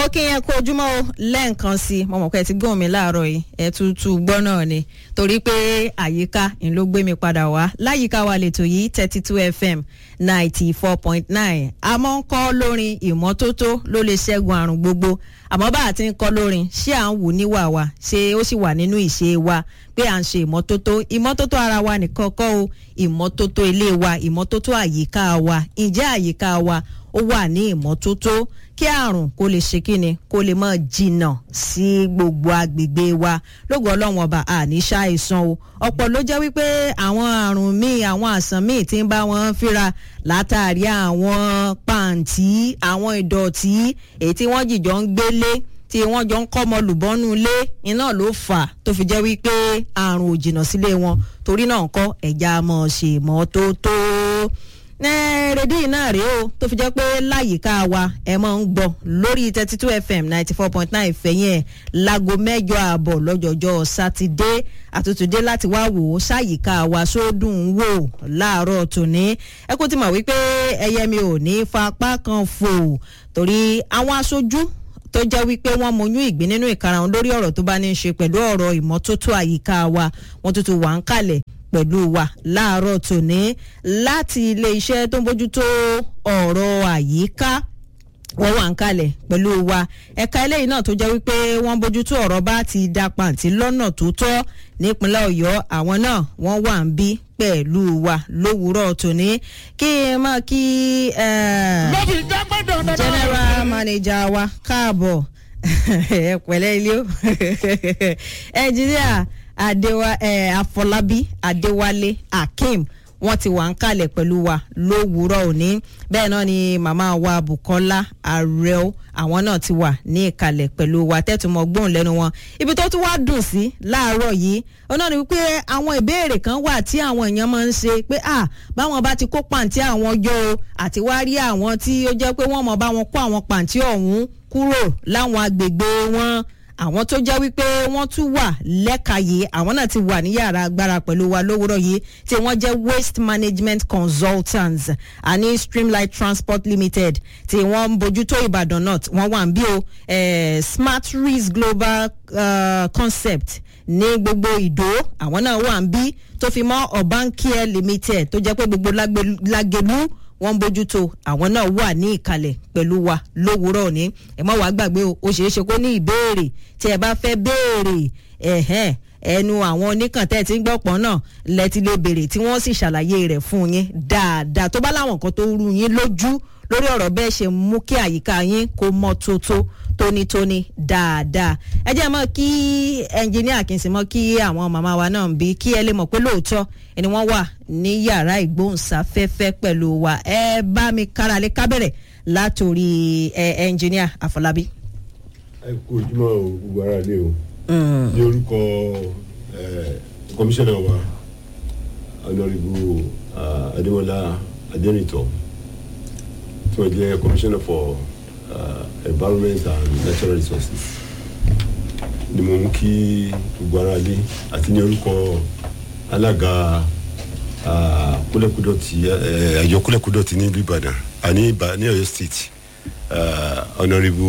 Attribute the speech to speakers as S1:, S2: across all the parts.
S1: mo kí yẹn kó ojúmọ́ o lẹ́ẹ̀kan sí i mo mọ̀ pé ẹ ti gbóhùn mi láàárọ̀ yìí ẹ tútù gbọ́ náà ni torí pé àyíká ń ló gbé mi padà wá láyìíká wa lètò yìí thirty two fm ninety four point nine a máa ń kọ́ lórin ìmọ́tótó ló lè ṣẹ́gun àrùn gbogbo àmọ́ bá a ti ń kọ́ lórin ṣé à ń wù níwà wa ṣé ó sì wà nínú ìṣe wa pé à ń ṣe ìmọ́tótó ìmọ́tótó ara wa nìkan kọ́ o ìmọ́tótó ilé wa ìmọ́tótó àyíká wa ǹjẹ́ àyíká wa ó wà ní ìmọ́tótó kí àrùn kó lè ṣe kíni kó lè mọ jìnnà sí gbogbo agbègbè wa lógo ọlọ́run ọba àní ṣàìsàn o ọ̀pọ̀ ló jẹ́ wípé àwọn àrùn míì àwọn àsàn míì ti ń bá wọn fíra látàrí àwọn pàǹtí àwọn ìdọ̀tí èyí tí wọ́n jìjọ ń gbélé tí wọ́n jọ ń kọ́mọ lùbọ́nú ilé iná ló fà tó fi jẹ́ wípé àrùn ò jìnnà sílé wọn torí náà kọ́ ẹ̀já mọ̀ ṣe mọ́tótó rédíò náà rèé o tó fi jẹ́ pé láyìíká wa ẹ máa ń gbọ́ lórí thirty two fm ninety four point nine fẹ̀yìn ẹ̀ láago mẹ́jọ ààbọ̀ lọ́jọ́jọ́ sátidé àtútùdé láti wá wò ó sáyìíká wa sódùn wò láàárọ̀ tòní ẹ kó ti mọ̀ wípé ẹyẹ mi ò ní fapá kan fò torí àwọn aṣojú tó jẹ́ wípé wọ́n mọyún ìgbín nínú ìkarahun lórí ọ̀rọ̀ tó bá ní í ṣe pẹ̀lú ọ̀rọ̀ ìmọ́tótó àyíká wa wọ́n tuntun wà ń kalẹ̀ pẹ̀lú wa láàárọ̀ tòní láti ilé iṣẹ́ tó ń bójútó ọ̀rọ̀ àyíká wọ́n wà ń kalẹ̀ pẹ̀lú wa ẹ̀ka eléyìí náà tó jẹ́ wípé wọ́n bójútó ọ̀rọ̀ bá ti da pàǹtí lọ́nà tó tọ́ nípínlẹ̀ ọ̀yọ́ àwọn náà wọ́n wà ń bí pẹ̀lú wa lówùúrọ̀ tòní kí ẹ máa kí general manager wa káàbọ̀ ẹ pẹ̀lẹ́ ilé o ẹnjìníà adewa ẹ afọlábí adéwálé akeem wọn ti wà ń kalẹ̀ pẹ̀lú wa lówùúrọ̀ òní bẹ́ẹ̀ náà ni màmá wa bukola arẹo àwọn náà ti wà ní ìkàlẹ̀ pẹ̀lú wa tẹ́tùmọ̀ gbóhùn lẹ́nu wọn ibi tó tún wá dùn sí láàárọ̀ yìí ọ̀nà ni wípé àwọn ìbéèrè kan wà tí àwọn èèyàn máa ń ṣe pé à báwọn bá ti kó pàǹtí àwọn yọ o àti wá rí àwọn tí ó jẹ́ pé wọ́n mọ̀ bá wọn kó àwọn pàǹtí ọ̀hún kúrò láwọn agbègbè wọn àwọn tó jẹ́ wípé wọ́n tún wà lẹ́ka yìí àwọn náà ti wà ní yàrá agbára pẹ̀lú wa lówùrọ̀ yìí tí wọ́n jẹ́ waste management consultants àní streamlight transport limited tí wọ́n ń bójútó ìbàdàn north wọ́n wà ń bí o smart rees global uh, concept ní gbogbo ìdó àwọn náà wà ń bí tó fi mọ́ urban care limited tó jẹ́ pé gbogbo lágẹ̀lú wọ́n ń bójútó àwọn náà wà ní ìkàlẹ̀ pẹ̀lú wa lówùúrọ̀ ní ẹ má wàá gbàgbé o ó ṣeé ṣe kó ní ìbéèrè tí ẹ bá fẹ́ béèrè ẹ̀hẹ́n ẹnu àwọn oníkàntẹ́ tí ń gbọ́pọ̀ náà lẹ́tí lè béèrè tí wọ́n sì ṣàlàyé rẹ̀ fún yín dáadáa tó bá láwọn nǹkan tó rú yín lójú lórí ọ̀rọ̀ bẹ́ẹ̀ ṣe mú kí àyíká yín kó mọ́ tótó tónítóní dáadáa ẹ jẹ́ mọ́ kí ẹnjìníà kì í sì mọ́ kí àwọn màmá wa náà ń bí kí ẹ lè mọ̀ pé lóòótọ́ ẹni wọ́n wà ní yàrá ìgbóhùnsáfẹ́fẹ́ pẹ̀lú wa ẹ bá mi kára lé kábẹ̀rẹ̀ látòrí ẹ ẹnjìníà àfọlábí.
S2: ẹ kú ojúmọ́ o gbogbo ara lé o ní orúkọ kọmíṣánná wa ọ̀nàrìbù adémọlá adẹnitọ tí wọ́n jẹ́ kọmíṣánná for uh, environment and natural resources ni mo mú kí gbogbo ara lé àti ní orúkọ alága kúlẹ̀kúdọ̀tì àjọ kúlẹ̀kúdọ̀tì ní ìlú ìbàdàn àní ní ọ̀yọ́ state ọ̀nàrẹ́bù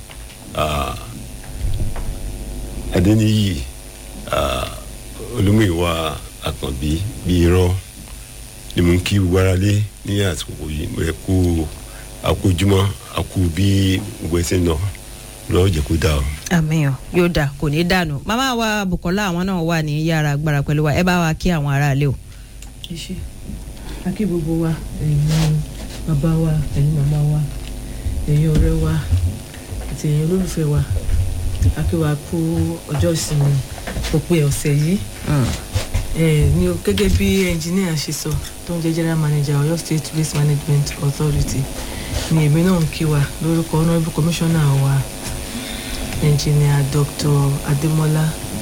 S2: adẹ́niyì olúmọ̀ìwà àkànbí bíi irọ́ ni mo ń kí gbogbo ara lé ní àsìkò yìí mo rẹ̀ kú àkójúmọ́ àkú bí gbogbo ẹsẹ̀ náà lọ́wọ́ jẹ́ kó dáa o.
S1: àmì ọ yóò dà kò ní dànù màmá wa bukola àwọn náà wà ní yàrá agbára pẹ̀lú wa ẹ bá wa kí àwọn aráalé o.
S3: ẹ ṣe akí gbogbo wa ẹ̀yin bàbá wa ẹ̀yin màmá wa ẹ̀yin ọ̀rẹ́ wa àti ẹ̀yin olólùfẹ́ wa akí wa kú ọjọ́ ìsinmi òpin ọ̀sẹ̀ yìí ní gẹ́gẹ́ bí ẹnjìníà ṣe sọ tó ń jẹ́ general manager Ọ̀yọ́ state waste management authority ni èmi náà ń kí wa lórúkọ honourable commissioner wa engineer dr adémọlá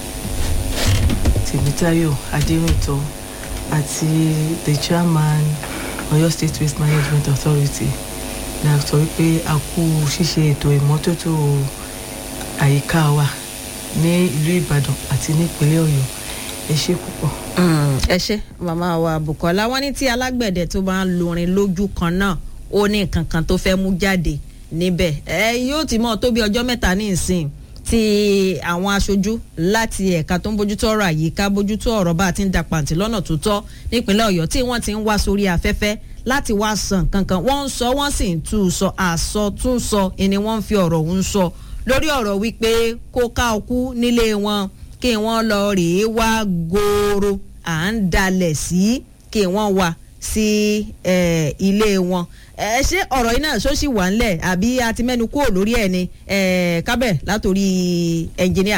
S3: tèmítáyọ̀ adérìntọ́ àti the chairman Ọ̀yọ́ state waste management authority ní a sọ wípé a kú ṣíṣe ètò ìmọ́tótó àyíká wa ní ìlú ìbàdàn àti ní ìpínlẹ̀ ọ̀yọ́ ẹ ṣe púpọ̀.
S1: ẹ ṣe màmá wa bukola wọn ní tí alágbẹ̀dẹ tó bá ń lorin lójú kan náà ó ní nǹkan kan tó fẹ́ mú jáde níbẹ̀ ẹ yóò ti mọ́ tó bí ọjọ́ mẹ́ta ní ìsìn tí àwọn aṣojú láti ẹ̀ka tó ń bójútó ọ̀rọ̀ àyíká bójútó ọ̀rọ̀ bá a ti ń da pàǹtí lọ́nà tó tọ́ nípínlẹ̀ ọ̀yọ́ tí wọ́n ti ń wá sórí afẹ́fẹ́ láti wá sàn kankan wọ́n ń sọ wọ́n sì ń tú u sọ àsọ tún sọ ni wọ́n ń fi ọ̀rọ̀ òun sọ lórí ọ̀rọ̀ wípé kó ká ọkú nílé wọn kí wọ́n lọ rèé wá gooro à ń dalẹ̀ sí kí wọ́n wá sí eh, ilé wọn ẹ ṣé ọ̀rọ̀ yìí náà ṣó sì wà ńlẹ̀ àbí a ti mẹ́nu kúrò lórí ẹ̀ ni eh, kábẹ̀ látòrí ẹnjìníà.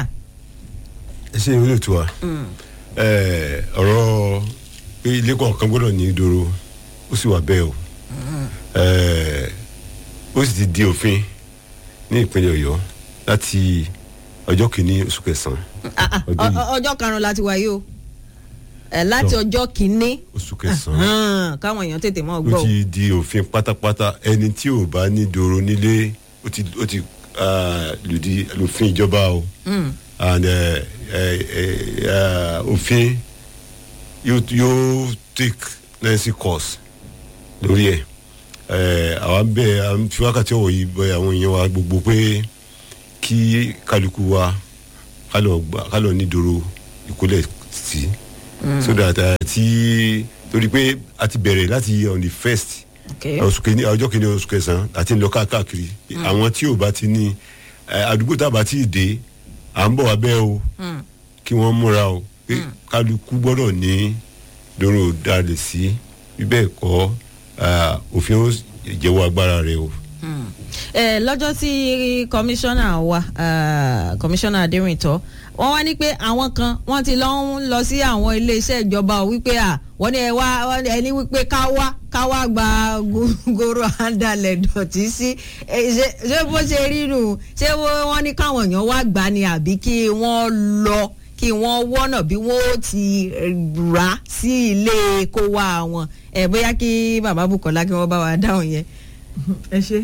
S2: ẹ ṣe ìwé ètò wa ẹ, ọ̀rọ̀ pé ilé kọ̀ọ̀kan gbọ́dọ̀ ní ìdòrò ó sì wà bẹ́ẹ̀ o ẹ, ó sì ti di òfin ní ìpínlẹ̀ ọ̀yọ́ láti ọjọ́ kìíní oṣù kẹsàn-án
S1: Ah, ah,
S2: Ọdún yìí.
S1: ọ- ọ- ọjọ́ karùn-ún láti wáyé o ẹ láti
S2: Tọ́.
S1: ọjọ́ kìíní
S2: oṣù kẹsàn-án
S1: hàn, káwọn èèyàn tètè mọ́
S2: ó
S1: gbọ́ o.
S2: ti di òfin pátápátá ẹni tí ò bá ní ìdòrò nílé ó ti ó ti ah, lòdì òfin ìjọba o
S1: Mm.
S2: and ẹ, ẹ, ẹ, ẹ, òfin yóò yóò take necessary course lórí ẹ ẹ àwa ń bẹ à ń fi wákàtí ọwọ yìí bẹ àwọn èèyàn wa gbogbo pé kí kálukú wa kálọ gbà kálọ nídòrò ìkólẹ̀ sí so that uh, tí torí pé a ti bẹ̀rẹ̀ láti on the first
S1: Okay.
S2: oṣù kìíní ọjọ́ kìíní oṣù kẹsàn-án àti ń lọ káàkiri àwọn tí ò bá ti ní ẹ, àdúgbò tá a bá ti dé à ń bọ̀ wá bẹ́ẹ̀ o
S1: Mm.
S2: kí wọ́n múra o pé kálukú gbọ́dọ̀ ní dòrò dalẹ̀ sí bí bẹ́ẹ̀ kọ́ ah, òfin ó jẹ́wọ́ agbára rẹ̀ o.
S1: ẹ lọ́jọ́ tí kọmíṣánná wa ah, kọmíṣánná adérìntọ́ wọ́n wá ní pé àwọn kan wọ́n ti lọ ń lọ sí àwọn iléeṣẹ́ ìjọba ò wípé à wọ́n ní ẹ wá wọ́n ní ẹni wípé ká wá ká wá gba go- goro àǹdalẹ̀ dọ̀tí sí ẹ, ṣé ṣé bó ṣe rí nù ṣé wọ́n wọ́n ní káwọn èèyàn wá gbà ní àbí kí wọ́n lọ kí wọ́n wọ́nà bí wọ́n ó ti rà sí ilé kó wá wọn ẹ bóyá kí bàbá Bùkọ́lá kí wọ́n bá wa dáhùn yẹn.
S3: ẹ ṣe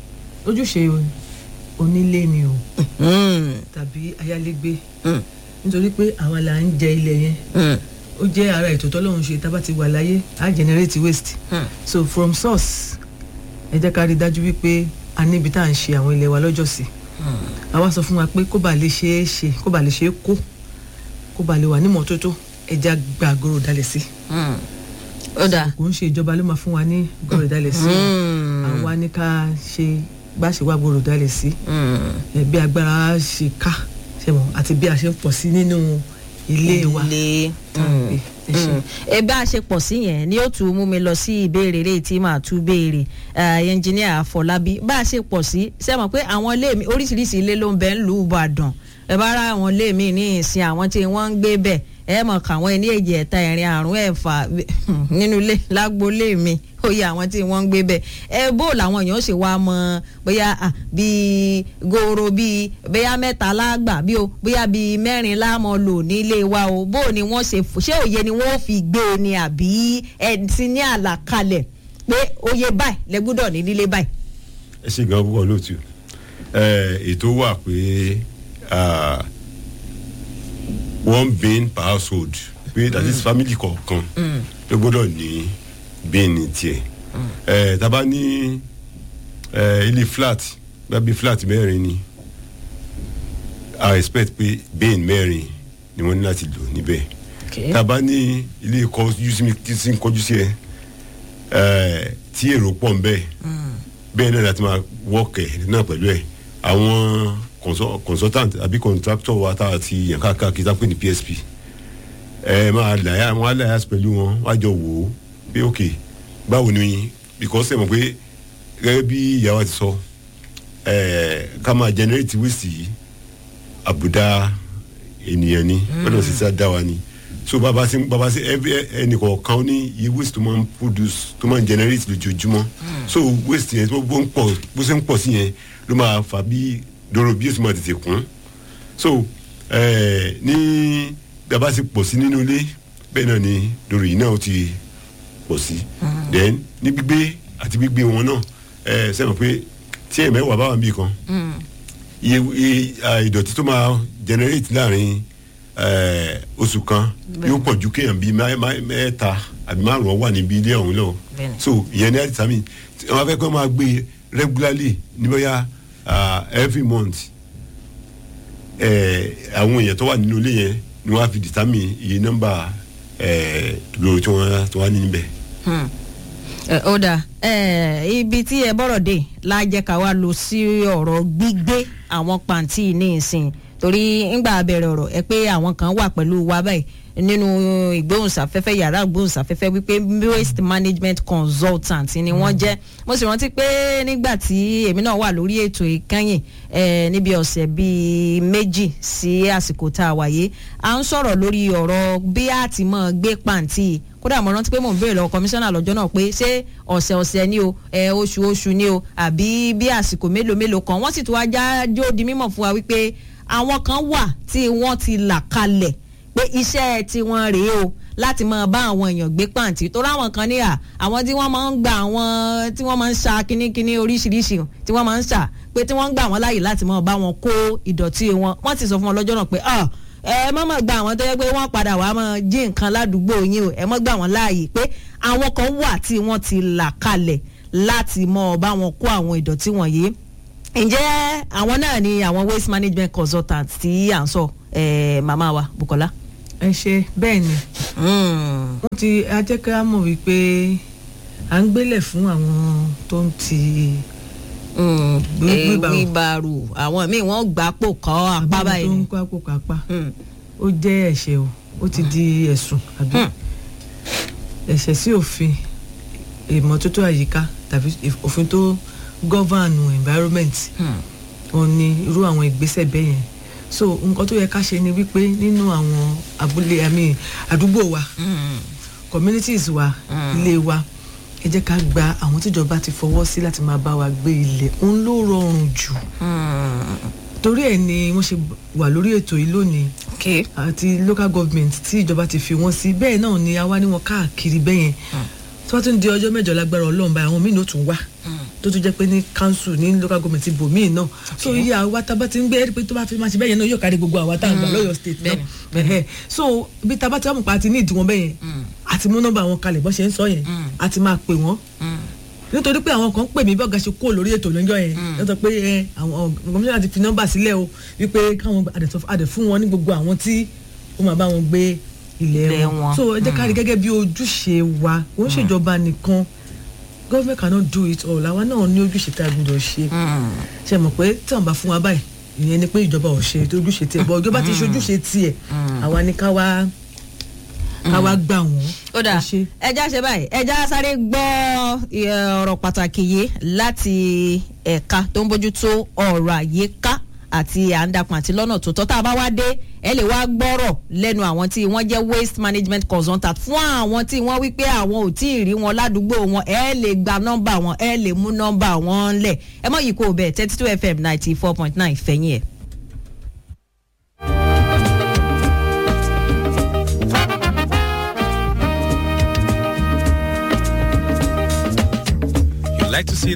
S3: ojúṣe o- onílé ni o
S1: Mm,
S3: tàbí ayálégbé
S1: mm,
S3: nítorí pé àwa là ń jẹ ilẹ̀ yẹn
S1: mm,
S3: ó jẹ́ ara ètò tọ́lọ́run ṣe tá a bá ti wà láyé á generate waste
S1: mm.
S3: so from source ẹ jẹ́ ká rí i dájú wípé a níbi tá à ń ṣe àwọn ilẹ̀ wa lọ́jọ́ sí àwa sọ fún wa pé kó bàa lè ṣe é ṣe kó bàa lè ṣe é kó kó bàa lè wà ní mọ́tótó ẹja gba àgọ́rò dalẹ̀ sí
S1: Mm. ó dáa.
S3: kò ń ṣe ìjọba ló máa fún wa ní àgọ́rò dalẹ̀ sí
S1: Mm.
S3: àwa ní ká ṣe bá ṣe wá àgọ́rò dalẹ̀ sí
S1: Mm.
S3: ẹ bí agbára ṣe ká ṣe mọ àti bí a ṣe ń pọ̀ sí nínú ilé wa
S1: ilé
S3: tá à ń gbé. ẹ ṣé.
S1: ẹ bá a ṣe pọ̀ sí yẹn ni ó tún mú mi lọ sí ìbéèrè rẹ̀ tí màá tún béèrè ẹnjìníà Àfọlábí bá a ṣe pọ̀ sí ṣe mọ̀ pé àwọn ilé mi oríṣiríṣi ilé ló ń bẹ ń lù ú Ìbàdàn ẹ bá ra àwọn ilé mi ní ìsìn àwọn tí wọ́n ń gbé bẹ̀ ẹ mọ̀ káwọn ẹni èjì ẹ̀ta ẹ̀rin àrùn ẹ̀fà nínú ilé lágboolé mi ó yẹ àwọn tí wọ́n ń gbé bẹ̀ ẹ bó làwọn èèyàn ṣe wá mọ bóyá ah, bíi goro bíi bóyá mẹ́ta lágbà bí o bóyá bíi mẹ́rin láàmọ́ lò nílé wa o bó ni wọ́n ṣe fò ṣé òye ni wọ́n fi gbé e ni àbí ẹ ti ní àlàkalẹ̀ pé òye báyìí lẹ gbọ́dọ̀ ní nílé báyìí.
S2: ẹ ṣe gan púpọ̀ lóòtú ẹ ètò wà pé ah, one bin per household pé that is family kọ̀ọ̀kan ló gbọ́dọ̀ ní bin ní tiẹ̀ ẹ taba ní ẹ ilé flat gbàgbé flat mẹ́rin ni i expect pé bin mẹ́rin ni wọ́n ní láti lò níbẹ̀ taba ní ilé kọjú sí mi tí sí ń kọjú sí ẹ ẹ tí èrò pọ̀ ń bẹ́ẹ̀ bẹ́ẹ̀ náà láti máa wọ́ọ̀kẹ̀ náà pẹ̀lú ẹ̀ àwọn consul- consultant àbí contractor wa tá a ti yàn káàkiri tá a pè ní PSP ẹ máa láyà wọn á láyà pẹ̀lú wọn wá jọ wò ó pé ok báwo ni because ẹ mọ̀ pé gẹ́gẹ́ bí ìyàwó ti sọ ẹ ká máa generate waste yìí àbùdá ènìyàn ni gbọ́dọ̀ sì sá dá wa ni so bàbá sí bàbá sí ẹnìkọ̀ọ̀kan ní iye waste tó máa ń produce tó máa ń generate lójoojúmọ́ so waste yẹn tó bó ń pọ̀ bó ṣe ń pọ̀ sí yẹn ló máa fà bí dòrò bí èsì máa tètè kún so eh, ní bàbá sì pọ̀ sí nínú ilé bẹ́ẹ̀ náà ni dòrò yìí náà ó ti pọ̀ sí then ní gbígbé àti gbígbé wọn náà ẹ sẹ́wọ̀n pé tí ẹ̀ mẹ́wàá bá wà níbì kan iye iye ah, ìdọ̀tí tó máa generate láàrin eh, oṣù kan yóò pọ̀ ju kéèyàn bíi mẹ́- mẹ́- mẹ́ta àbí márùn-ún wà níbi ilé ọ̀hún lọ
S1: Bẹ́ẹ̀ni.
S2: so ìyẹn ní àdìsámì wọ́n fẹ́ kó máa gbé regularly ní bóyá uh, every month eh, àwọn èèyàn tó wà nínú ilé yẹn ni wọ́n á fi determine iye nọ́mbà eh, lórí tí wọ́n tí wọ́n á ní níbẹ̀.
S1: ẹ, ó dà ẹ, ibi tí ẹ bọ̀rọ̀ dé lájẹ́ ká wá lọ sí ọ̀rọ̀ gbígbé àwọn pàǹtí ní ìsìn torí ńgbà bẹ̀rẹ̀ ọ̀rọ̀ ẹ pé àwọn kan wà pẹ̀lú wa báyìí nínú ìgbóhùnsáfẹ́fẹ́ yàrá ìgbóhùnsáfẹ́fẹ́ wípé waste management consultant ni wọ́n jẹ́ mo sì rántí pé nígbà tí èmi náà wà lórí ètò ìkànnì eh, níbi ọ̀sẹ̀ bíi méjì sí àsìkò tá a wáyé à ń sọ̀rọ̀ lórí ọ̀rọ̀ bí a ti mọ̀ gbé pàǹtí kódà mo rántí pé mò ń béèrè lọ́wọ́ kọmíṣánná lọ́jọ́ náà pé ṣé ọ̀sẹ̀ ọ̀sẹ̀ ni o ẹ oṣù oṣù ni o àbí bí àsìkò mélòó mélòó kan wọ́n sì tún wá jájó di mímọ̀ fún wa wípé àwọn kan wà tí wọ́n ti là kalẹ̀ pé iṣẹ́ tiwọn rèé o láti máa bá àwọn èèyàn gbé pàǹtí tó ráwọn kan ní à àwọn tí wọ́n máa ń gba àwọn tí wọ́n máa ń ṣa kínníkínní oríṣiríṣi tí wọ́n máa ń ṣà pé tí wọ́n ń gbà wọ́n láàyè láti máa bá wọn kó ìdọ̀tí wọn wọ́n ti sọ fún wọn lọ́jọ́ náà pé ah ẹ má má gba àwọn tó yẹ pé wọ́n padà wàá máa jí nǹkan ládùúgbò yín o ẹ má gbà wọ́n láàyè pé àwọn kan wà tí wọ́n ti là kalẹ̀ láti mọ bá wọn kó àwọn ìdọ̀tí wọ̀nyí ǹjẹ́ àwọn náà ni àwọn waste management consultant tí à ń sọ eh, màmá wa Bukola.
S3: ẹ ṣe bẹ́ẹ̀ ni
S1: Mm.
S3: wọ́n ti ajẹ́kẹ́ á mọ̀ wípé à ń gbélẹ̀ fún àwọn tó ń ti
S1: Mm.
S3: Gbé-
S1: Eh,
S3: wheelbarrow.
S1: wheelbarrow àwọn míì wọ́n gbà pò kọ́ apá
S3: àbí tó
S1: báyìí
S3: ń
S1: ni.
S3: kó àpò kápá
S1: Mm.
S3: ó jẹ́ ẹ̀ṣẹ̀ o ó ti di ẹ̀sùn àbí
S1: Hmm.
S3: ẹ̀ṣẹ̀ sí òfin ìmọ́tótó àyíká tàbí òfin tó gọ́vànù environment
S1: Hmm.
S3: òun ni irú àwọn ìgbésẹ̀ bẹ́ẹ̀ yẹn so nǹkan tó yẹ ká ṣe ni wípé nínú àwọn abúlé àmì àdúgbò wa
S1: Mm.
S3: communities wa
S1: Mm.
S3: ilé wa ẹ jẹ́ ká gba àwọn tíjọba ti fọwọ́ sí láti máa bá wa gbé ilẹ̀ òun ló rọrùn jù
S1: Mm.
S3: torí ẹ̀ ni wọ́n ṣe wà lórí ètò yìí lónìí
S1: okay.
S3: àti local government tí ìjọba ti fi wọ́n sí bẹ́ẹ̀ náà ni a wá ní wọn káàkiri bẹ́ẹ̀ yẹn tí wọ́n tún di ọjọ́ mẹ́jọ lágbára ọlọ́run báyìí àwọn míì ní ó tún wá tó tún jẹ́ pé ní council ní local government ibò míì náà so iye àwa tá a bá ti ń gbé ẹ̀rí pé tó bá fi máa ṣe bẹ́ẹ̀ yẹn náà yóò kárí gbogbo àwa tá a gbà lọ́yọ̀ state náà Ẹ̀hẹ́. so bí tá a bá ti wá mọ̀ pa àti ní ìdí wọn bẹ́ẹ̀ yẹn àti mú nọ́mbà wọn kalẹ̀ bọ́ ṣe ń sọ yẹn àti máa pè wọ́n
S1: Mm.
S3: nítorí pé àwọn kan pè mí bọ́gà ṣe kó lórí ètò lọ́jọ́ yẹn lọ́tọ̀ pé ẹ àwọn kọmíṣánná ti fi nọ́mbà sílẹ̀ o wípé káwọn àdẹ̀tọ̀ àdẹ̀ fún wọn ní gbogbo àwọn tí ó máa bá wọn gbé ilẹ̀
S1: Ilẹ̀
S3: wọn
S1: wọn.
S3: so ẹ jẹ́ ká rí gẹ́gẹ́ bí ojúṣe wa kò ń ṣèjọba nìkan government cannot do it all àwa náà ní ojúṣe tá a gbọ́dọ̀ ṣe
S1: Mm.
S3: ṣe mọ̀ pé tí wọ́n bá fún wa báyìí ìyẹn ni pé ìjọba ò ṣe tó ojúṣe tiẹ̀ bọ́ ìjọba ti ṣe ojúṣe tiẹ̀ àwa ni ká wá ká wá gbà wọ́n
S1: ó dà
S3: ẹ ṣe.
S1: ẹja ṣe báyìí ẹja sáré gbọ́ ẹ, ọ̀rọ̀ pàtàkì yìí láti ẹ̀ka tó ń bójútó ọ̀rọ̀ àyíká àti àǹdàkùn àti lọ́nà tó tọ́ tá a bá wá dé ẹ lè wá gbọ́rọ̀ lẹ́nu àwọn tí wọ́n jẹ́ waste management consultant fún àwọn tí wọ́n wí pé àwọn ò tí ì rí wọn ládùúgbò wọn ẹ lè gba nọ́mbà wọn ẹ lè mú nọ́mbà wọn lẹ̀ ẹ mọ̀ yìí kó o bẹ̀ thirty two fm ninety four point nine fẹ̀yìn ẹ̀.
S4: You like to see